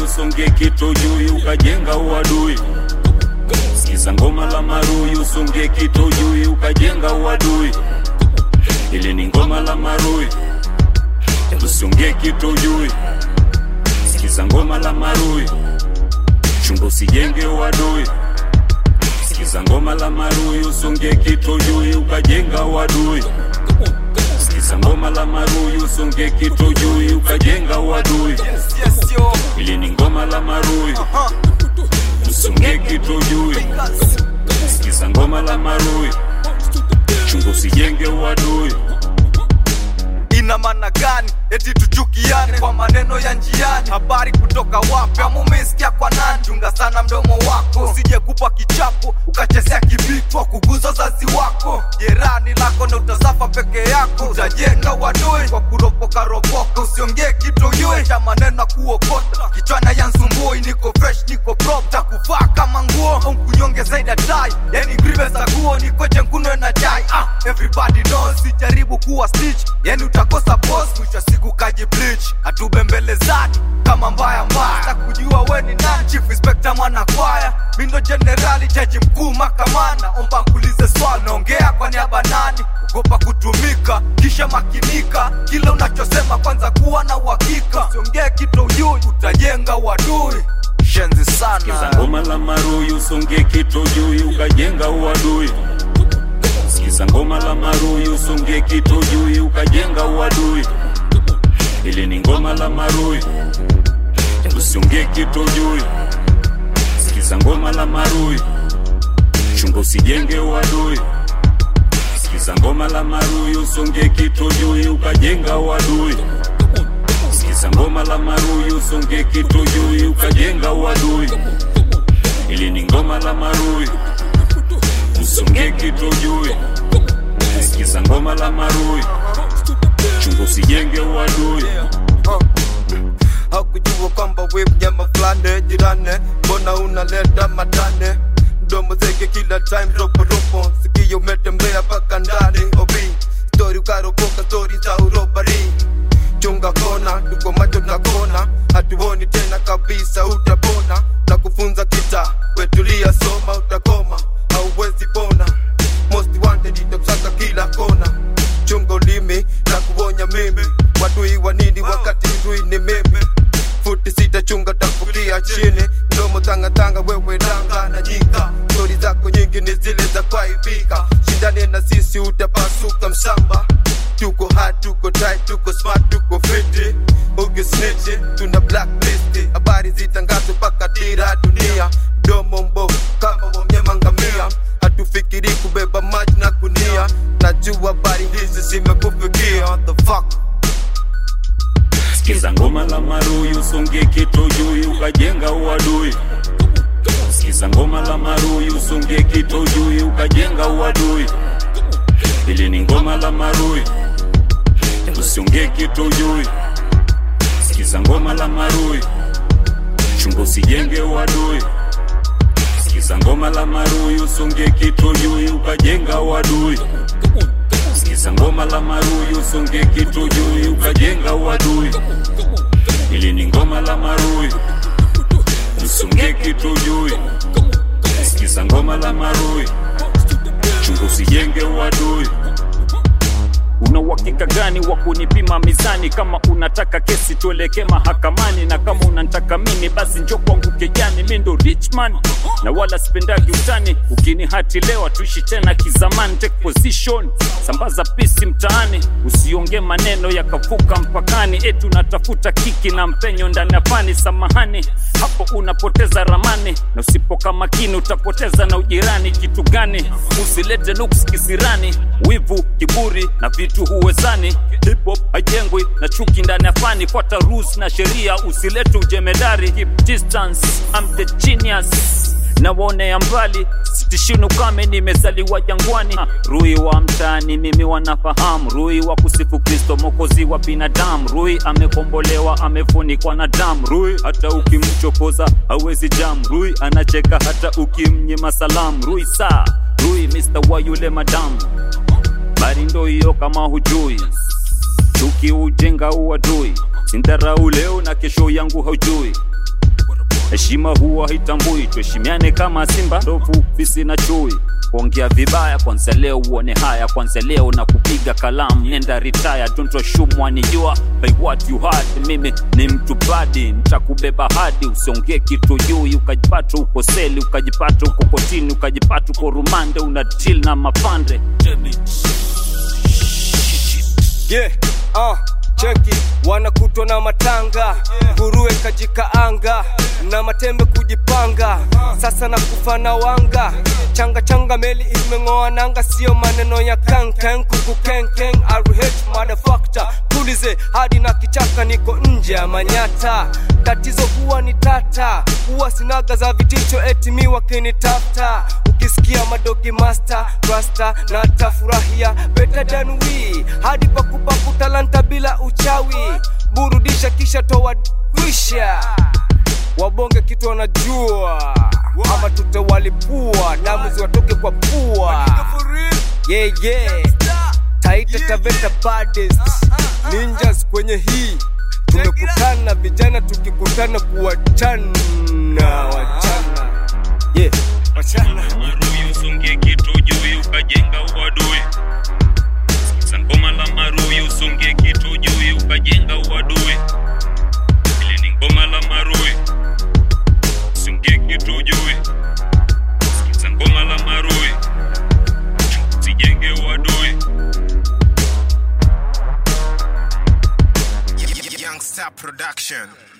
usonge kitojui ukajenga uadui sikiza ngoma la marui usonge kitojui ukajenga uadui ili ni ngoma la marui usonge kitojui sikiza ngoma la marui chunga usijenge uadui sikiza ngoma la marui usonge kitojui ukajenga uadui sikiza ngoma la marui usonge kitojui ukajenga uadui Yes, yo. ili ni ngoma la marui usonge kitojui sikiza ngoma la marui chunga usijenge uadui ina maana gani eti tuchukiane kwa maneno ya njiani habari kutoka wapi ama umesikia kwa nani chunga sana mdomo wako usije kupa kichapo ukachezea kibitwa kuguza zazi wako jerani lako na utasafa peke yako utajenga wadui kwa kuropoka ropoka usiongee kitu yue cha maneno ya kuokota kichwana ya nsumbui niko fresh niko prop takuvaa kama nguo umkunyonge zaidi ya tai yani grive za guo nikoche nkunwe na chai ah, everybody knows sijaribu kuwa stitch yani utakosa post mwisho wa siku kaji bleach hatubembelezani kama mbaya mbaya Sasa kujua we ni nani chief inspector mwana kwaya mindo generali jaji mkuu makamana omba nkulize swali naongea kwa niaba nani ogopa kutumika kisha makinika kile unachosema kwanza kuwa na uhakika usiongee kitu ujui utajenga uadui shenzi sikiza sana ngoma la marui usonge kitojui ukajenga uadui sikiza ngoma la marui usonge kitojui ukajenga uadui ili ni ngoma la marui usiongee kitojui sikiza ngoma la marui chunga usijenge uadui sikiza ngoma la marui usonge kitojui ukajenga uadui sikiza ngoma la marui usonge kitojui ukajenga uadui ili ni ngoma la marui usonge kitojui sikiza ngoma la marui chunga usijenge uadui hakujua kwamba we mnyama fulani jirani mbona unaleta matane mdomo zeke kila time roporopo sikio umetembea paka ndani obi stori ukaropoka stori za urobari chunga kona tuko macho na kona hatuoni tena kabisa utapona na kufunza kita wetulia soma utakoma hauwezi pona most wanted itakusaka kila kona chunga ulimi na kuonya mimi wadui wa nini wakati ndui ni mimi futi sita chunga tafukia chini mdomo tangatanga wewe danga na nyika stori zako nyingi ni zile za kwaibika shindane na sisi utapasuka msamba tuko hard tuko tight tuko smart tuko fiti ukisniti tuna blacklist habari zitangazwe mpaka dira dunia mdomo mbovu kama wamnyemangamia hatufikiri kubeba maji na kunia najua habari hizi zimekufikia What the fuck sikiza ngoma la marui usonge kitojui ukajenga uadui sikiza ngoma la marui usonge kitojui ukajenga uadui ili ni ngoma la marui usiongee kitojui sikiza ngoma la marui chunga usijenge uadui sikiza ngoma la marui usonge kitojui ukajenga uadui sikiza ngoma la marui usonge kitojui ukajenga uadui ili ni ngoma la marui usonge kitojui sikiza ngoma la marui chunga usijenge uadui una uhakika gani wa kunipima mizani kama unataka kesi tuelekee mahakamani na kama unantaka mimi basi njo kwangu kejani mi ndo richman na wala spendagi utani ukinihati leo tuishi tena kizamani take position sambaza pisi mtaani usiongee maneno yakavuka mpakani eti unatafuta kiki na mpenyo ndani ya fani samahani hapo unapoteza ramani na usipoka makini utapoteza na ujirani kitu gani usilete nuks kisirani wivu kiburi na vitu huwezani hip hop haijengwi na chuki ndani ya fani fuata rules na sheria usilete ujemedari keep distance I'm the genius na waonea mbali sitishini ukame nimezaliwa jangwani Ah, rui wa mtaani mimi wanafahamu rui wa kusifu kristo mokozi wa binadamu rui amekombolewa amefunikwa na damu rui hata ukimchokoza hawezi jam rui anacheka hata ukimnyima salamu rui saa rui mr wa yule madamu bari ndo hiyo kama hujui chuki ujenga uadui sindharau leo na kesho yangu haujui heshima huwa haitambui tuheshimiane kama simba ndovu fisi na chui kuongea vibaya kwanza leo uone haya kwanza leo na kupiga kalamu nenda retire don't assume wanijua by what you had mimi ni mtu badi nitakubeba hadi usiongee kitu juu ukajipata uko seli ukajipata uko kotini ukajipata uko rumande una deal na mapande yeah, uh, cheki wanakutwa na matanga nguruwe kajikaanga na matembe kujipanga sasa na kufa na wanga changa changa meli imeng'oa nanga sio maneno ya kankan kuku kenkeng rh madafakta tulize hadi na kichaka niko nje ya manyata tatizo huwa ni tata huwa sinaga za vitisho eti mi wakinitafta ukisikia madogi master rasta na tafurahia better than we hadi pakupaku talanta bila uchawi burudisha kisha toa wisha wabonge kitu wanajua ama tutawalipua damu ziwatoke kwa pua yeah, yeah. taita taveta baddest ninjas kwenye hii tumekutana vijana tukikutana kuwachana wachana yeah. wachana maruyu usungie kitu juu ukajenga uadui sikiza ngoma la maruyu usungie kitu juu ukajenga uadui ili ni ngoma la maruyu usungie kitu juu sikiza ngoma la maruyu usijenge uadui Young Star Production.